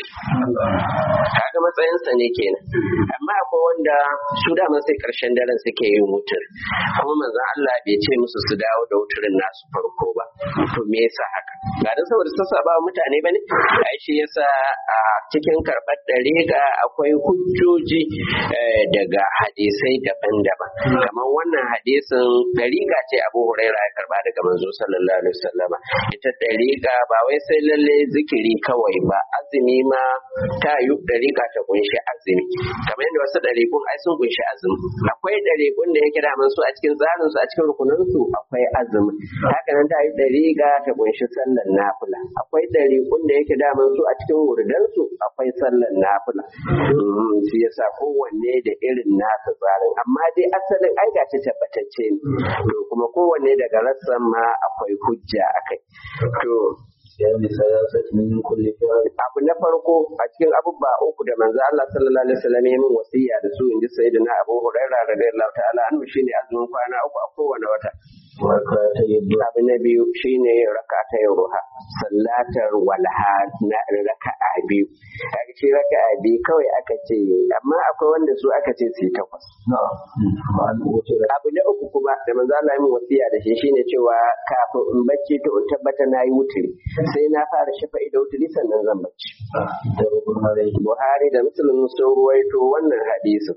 kaga matsayinsa ne kenan amma akwai wanda su dama sai karshen daren suke yin wutar kuma manzon Allah bai ce musu su dawo da wuturin nasu farko ba to me yasa haka ba dan saboda sassaba wa mutane bane ai shi yasa a cikin karɓar dariƙa akwai hujjoji eh, daga hadisai daban-daban kamar wannan hadisin dariƙa ce Abu Huraira ya karba daga manzo sallallahu alaihi wasallama ita dariƙa ba wai sai lalle zikiri kawai ba azumi ma ta yi dariƙa ta kunshi azumi kamar yadda wasu dariƙun ai sun kunshi azumi akwai dariƙun da yake daman su a cikin tsarin su a cikin rukunan su akwai azumi haka nan ta yi dariƙa ta kunshi sallar nafila akwai dariƙun da yake daman su a cikin wurdan su akwai sallar nafila Mm, shi yasa kowanne da irin nasa tsarin amma dai asalin ai ga ta tabbatacce ne to kuma kowanne daga rassan ma akwai hujja akai to ya mi salasati min kulli fi'l abu na farko a cikin abubuwa uku da manzo Allah sallallahu alaihi wasallam ya min wasiya da su inji sayyidina Abu Hurairah radiyallahu ta'ala anhu shine azumin kwana uku a kowane wata wa ta yadda abu na biyu shine rakata ruha sallatar walha na raka'a biyu kaga shi raka'a biyu kawai aka ce amma akwai wanda su aka ce su yi takwas na ma an wuce da abu na uku kuma da manzo Allah ya min wasiya da shi shine cewa kafin in bacci to in tabbata na yi wuturi sai na fara shafa'i da wuturi sannan zan bacci da rukun malai Buhari da Muslim sun ruwaito wannan hadisin.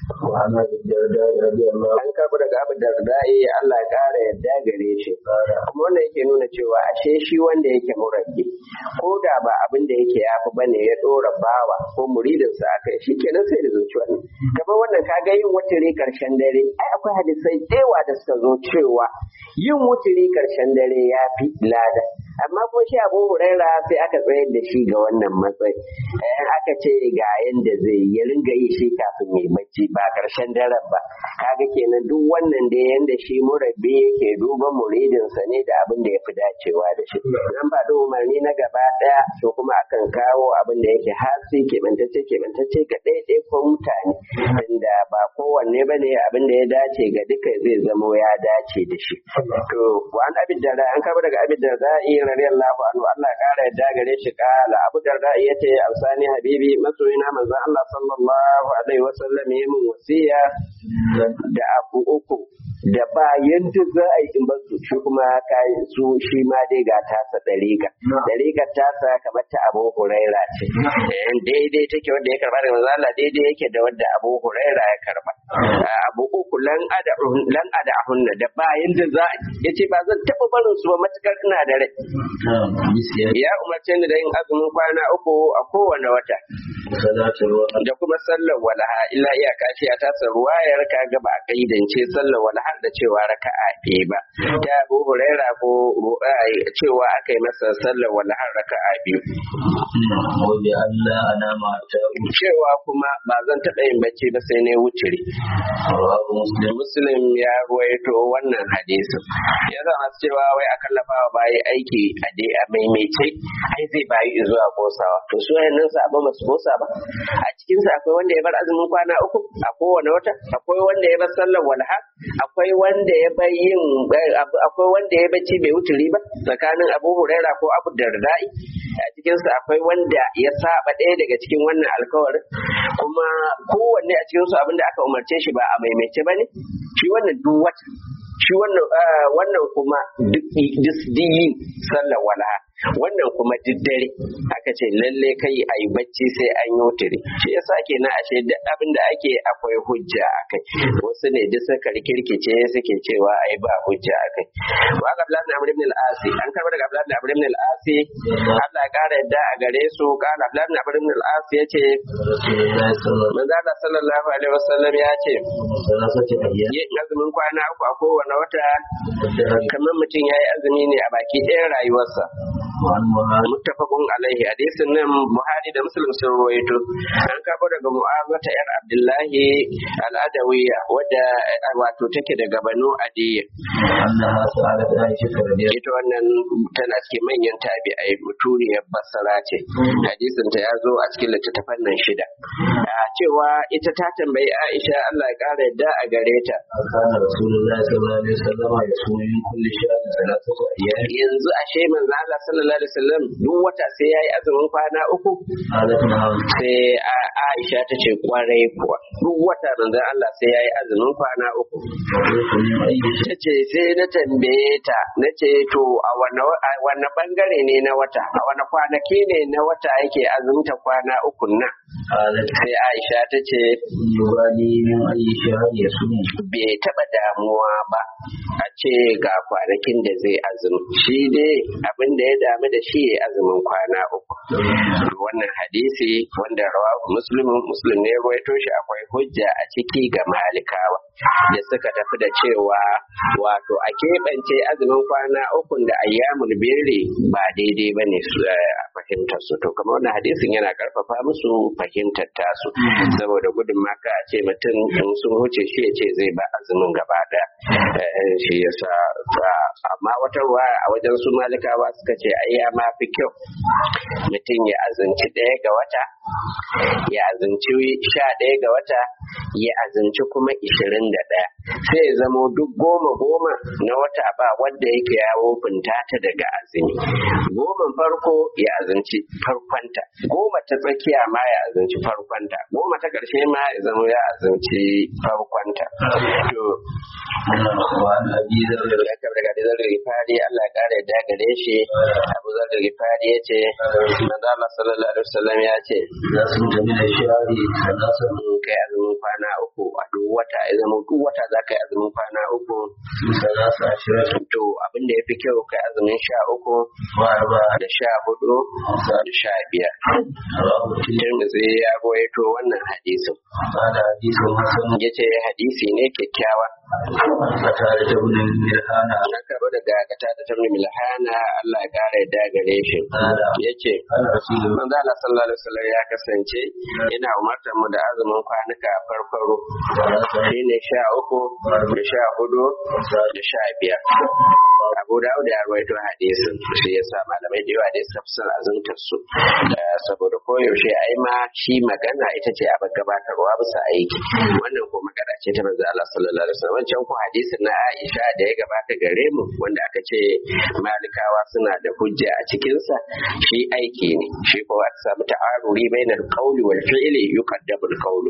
وعن ابي الدرداء رضي الله an karɓi daga abu da da'i Allah ya ƙara yadda gare shi kuma wannan yake nuna cewa ashe shi wanda yake murabbi ko da ba abin da yake yafi bane ya ɗora bawa ko muridinsa a kai shi kenan sai da zuci wannan kamar wannan kaga yin wuturi karshen dare ai akwai hadisai yawa da suka zo cewa yin wuturi karshen dare ya fi lada amma ko shi abu huraira sai aka tsayar da shi ga wannan matsayi eh aka ce ga yanda zai yi ya ringa yi shi kafin ya bacci ba karshen daren ba kaga kenan duk wannan da yanda shi murabbi yake duba muridinsa ne da abin da ya fi dacewa da shi nan ba da umarni na gaba daya to kuma akan kawo abin da yake hasi keɓantacce keɓantacce ga ɗaiɗai ko mutane inda ba kowanne ba ne abin da ya dace ga duka zai zamo ya dace da shi to wa an abin da an kaba daga abin da za'i radiyallahu anhu Allah ya kara yadda gare shi kala abu darda yace alsani habibi masoyina manzon Allah sallallahu alaihi wasallam ya min wasiya da abu uku da ba yadda za a yi in ba su shi kuma kayi su shi ma dai ga tasa dariƙa dariƙar tasa kamar ta abu huraira ce Eh, daidai take wanda ya karba daga manzo Allah daidai yake da wanda abu huraira ya karba abu uku lan ada lan ada hunna da ba yadda za a yi yace ba zan taɓa barin su ba matukar ina da rai نعم بسيادة ya umarce ni da yin azumin kwana uku a kowane wata صلاة الوقت da kuma sallar walaha illa iyaka ce a tasa ruwayar ka ga ba a kaidance sallar walaha da cewa raka'a ɗaya ba ta abu huraira ko eh, cewa aka yi masa sallar walaha raka'a biyu وبأن لا أنام حتى أمسي cewa kuma ba zan taɓa yin bacci ba sai ne wuciri رواه مسلم muslim ya ruwaito wannan hadisin ya zama cewa wai a kallafa wa bayi aiki a dai a maimaice ai zai bayi zuwa kosawa to su wayannan sabon ba su kosa ba a cikin sa akwai wanda ya bar azumin kwana uku a kowane wata akwai wanda ya bar sallar walha akwai wanda ya bar yin akwai wanda ya bacci bai wuturi ba tsakanin abu huraira ko abu dardai a cikin sa akwai wanda ya saba ɗaya daga cikin wannan alkawarin kuma kowanne a cikin su abinda aka umarce shi ba a maimaice ba ne shi wannan duk wata shi wannan ah, wannan kuma duk duk yin sallar walaha wannan kuma duk dare aka ce lalle kai a yi bacci sai an yi wuturi shi yasa kenan ashe duk abin da ake akwai hujja a kai wasu ne duk suka rikirkice suke cewa ai ba hujja a kai wa ga Abdullahi ibn Amr ibn al-Asi an karɓa daga Abdullahi ibn Amr ibn al-Asi Allah ya kara yadda a gare su kana Abdullahi ibn Amr ibn al-Asi yace رسول الله صلى الله manzo Allah sallallahu alaihi wasallam ya ce عليه وسلم ثلاثة أيام yin azumin kwana uku a kowane wata والدهر kamar mutum ya yi azumi ne a baki ɗayan rayuwarsa وعن معاذ muttafaqun alaihi hadisin nan Buhari da Muslim sun rawaito an karɓo daga Mu'awiyah yar Abdullahi al-Adawiyya wadda eh, wato take daga Banu Adiyya أنها سألت عائشة رضي الله ita wannan tana cikin manyan tabi'ai mutuniyar basara ce hadisin ta ya zo a cikin littattafan nan shida a cewa ita ta tambayi Aisha Allah ya kara yadda a gare ta كان رسول الله صلى الله عليه وسلم يصوم من كل شهر ثلاثة أيام yanzu ashe manzo Allah sallallahu alaihi wasallam duk wata sai yayi azumin kwana uku قالت نعم sai A- Aisha ta ce kwarai kuwa duk wata manzo Allah sai yayi azumin kwana uku وقلت من أي شيء ta ce sai na tambaye ta na ce to a wane a wane bangare ne na wata a wane kwanaki ne na wata yake azumta kwana uku nan قالت sai Aisha ta ce يبالي من أي شهر يصوم bai taba damuwa ba a ce ga kwanakin da zai azumi shi dai abin da ya damu da shi ya azumin kwana uku wannan hadisi wanda rawahu muslimin muslim ne ya rawaito shi akwai hujja a ciki ga malikawa da suka tafi da cewa wato a keɓance azumin kwana uku da ayyamul birri ba daidai ba ne a fahimtar su to kamar wannan hadisin yana karfafa musu fahimtar tasu saboda gudun maka a ce mutum in sun huce shi ya ce zai ba azumin gaba daya Eh, shi yasa ba- amma wata ruwa a wajen su malikawa suka ce ai ya ma fi kyau mutum ya azunci ɗaya ga wata ya azunci sha ɗaya ga wata ya azunci kuma ishirin da ɗaya sai ya zamo duk goma goma na wata ba wanda yake ya wofinta ta daga azumi goman farko ya azunci farkonta goma ta tsakiya ma ya azunci farkonta goma ta ƙarshe ma ya zama ya azunci farkonta to وعن أبي ذر ya kabar daga dizar rifari Allah ya kare da gare shi abu zar da gifari ya ce manzo Allah sallallahu alaihi wasallam ya ce إذا صمت من الشهر ثلاثة in kai azumin kwana uku a duk wata ya zama duk wata za ka yi azumin kwana uku ثلاث عشرة to abin da ya fi kyau kai azumin sha uku وأربعة da sha hudu da sha biyar رواه الترمذي Tirmidhi ya rawaito wannan hadisin قال حديث حسن ya ce hadisi ne kyakkyawa قتادة بن ملحان na karɓo daga kata ta tamni milhana Allah ya ƙara yadda gare shi قال ya ce قال رسول الله manzo Allah sallallahu alaihi wasallam ya kasance yana umartar mu da azumin kwanuka farfaro shine sha uku da sha hudu da sha biyar Abu Dawud ya rawaito hadisin shi yasa malamai da yawa dai suka fi son azumtar su Eh, saboda koyaushe ai ma shi magana ita ce a gabatarwa bisa aiki wannan ko magana ce ta manzo Allah sallallahu alaihi wasallam wancan ko hadisin na Aisha da ya gabata gare mu wanda aka ce malikawa suna da hujja a cikin sa shi aiki ne shi ko aka samu ta'aruri bainal qawli wal fi'li yuqaddamu al qawlu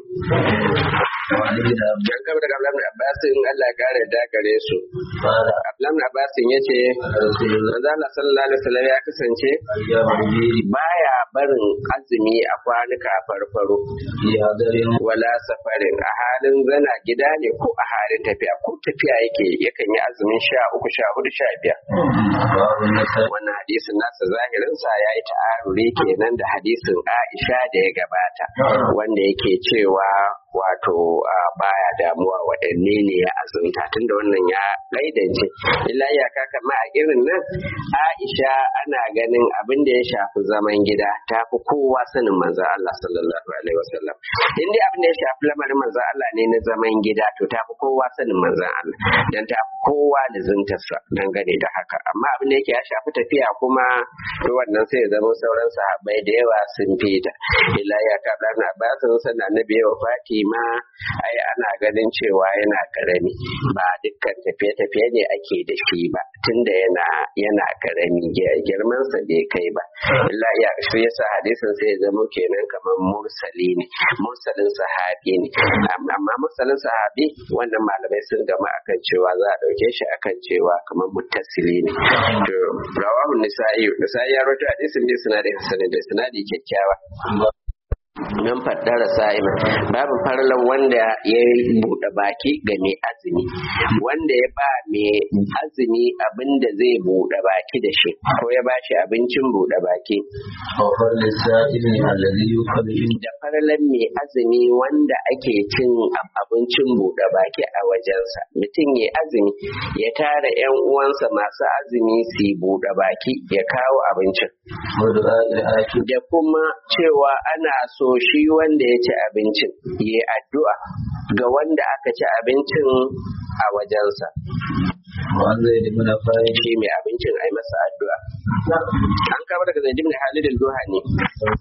وعن ابن عباس dan gaba daga Abdullahi Abbas in Allah ya kare da gare su قال Abdullahi Abbas yace قال رسول الله manzo Allah sallallahu alaihi wasallam ya kasance أيام البيت baya barin azumi a kwanuka farfaro في هدر wala safarin a halin zana gida ne ko a halin tafiya ko tafiya yake yakan yi azumin sha uku sha hudu sha biyar رواه النسائي wannan hadisin nasa zahirinsa ya yi ta'aruri kenan da hadisin aisha da ya gabata wanda yake cewa wato a, baya damuwa waɗanne ne ya azumta tunda wannan ya gaidance illa iyaka kama a irin nan aisha ana ganin abin da ya shafi zaman gida ta fi kowa sanin manzon Allah sallallahu alaihi wasallam in dai abin da ya shafi lamarin manzon Allah ne na zaman gida to ta fi kowa sanin manzon Allah dan ta fi kowa da zuntarsa dangane da haka amma abin da yake ya shafi tafiya kuma to wannan sai ya zama sauran sahabbai da yawa sun fita illa ya ka dan Abbasin sannan annabi ya wafati ma ai ana ganin cewa yana karami ba dukkan tafiye-tafiye ne ake da shi ba tunda yana yana karami girman sa bai kai ba illa ya shi yasa hadisin sai ya zama kenan kamar mursali ne mursalin sahabi ne amma mursalin sahabi wannan malamai sun gama akan cewa za a dauke shi akan cewa kamar muttasili ne to rawahu nisa'i nisa'i ya rawaito hadisin ne sinadi hasanin da sinadi kyakkyawa nan faddara sa'ima babu farlan wanda ya buɗe baki ga mai azumi wanda ya ba mai azumi abin da zai buɗe baki da shi ko ya ba shi abincin buɗe baki وفر للسائل الذي يؤكل da farlan mai azumi wanda ake cin ab- abincin buɗe baki a wajensa mutum ya azumi ya tara yan uwansa masu azumi su yi buɗe baki ya kawo abincin ودعاء الآكل da kuma cewa ana so shi wanda ya ci abincin ya addu'a ga wanda aka ci abincin a wajensa وعن زيد بن خالد shi mai abincin a yi masa addu'a an kama daga zaid ibn halid al-duhani